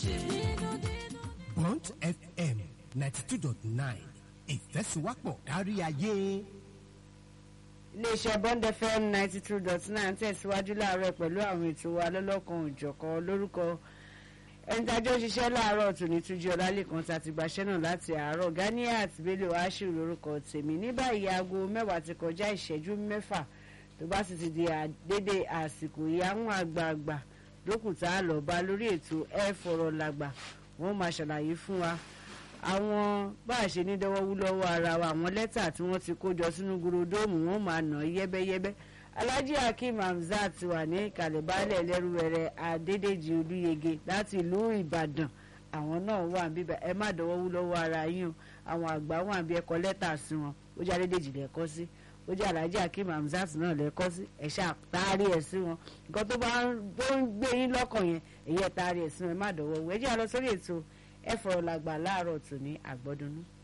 Bond FM ninety two dot nine ìfẹ́síwápọ̀ kárí ayé. iléeṣẹ́ bond fm ninety two dot nine tẹ̀síwájú láàárọ̀ pẹ̀lú àwọn ètò wa lọ́lọ́kan òjọ̀kan lórúkọ ẹni tájọ́ ṣiṣẹ́ láàárọ̀ tòní túnjí ọlálẹ́kan tá a ti gbaṣẹ́ náà láti àárọ̀ ganiat bello ashiru lórúkọ tèmi ní báyìí aago mẹ́wàá ti kọjá ìṣẹ́jú mẹ́fà tó bá sì ti di dédé àsìkò ìyáhùn àgbààgbà dókùtà lọ́ba lórí ètò ẹ fọ̀rọ̀ làgbà wọ́n máa ṣàlàyé fún wa àwọn bá a ṣe ní dọ́wọ́wú lọ́wọ́ ara wa àwọn lẹ́tà tí wọ́n ti kó jọ sínú gurodóòmù wọ́n máa nà yẹ́bẹ́yẹ́bẹ́ alhaji hakeem hamzat wà ní ìkàlẹ̀ baálẹ̀ lẹ́rúwẹ̀rẹ̀ adédèjì olúyege láti ìlú ìbàdàn àwọn náà wà bíbẹ̀ ẹ má dọ́wọ́wú lọ́wọ́ ara yín o àwọn àgbà wà bí ẹkọ lẹ́tà sí wọn ó jẹ́ adédèjì lẹ́kọ́ sí ó jẹ́ alhaji hakeem hamzat náà lẹ́kọ́ sí ẹ̀ ṣàtàrí ẹ̀ sí wọn nǹkan tó bá ń gbé yín lọ́kàn yẹn èyí ẹ̀ tààrí ẹ̀ sí wọn ẹ má dọ́wọ́wú ẹ jẹ́ àlọ́ sórí ètò ẹ fọ̀rọ̀ làgbà láàárọ̀ tòní àgbọ́dúnú.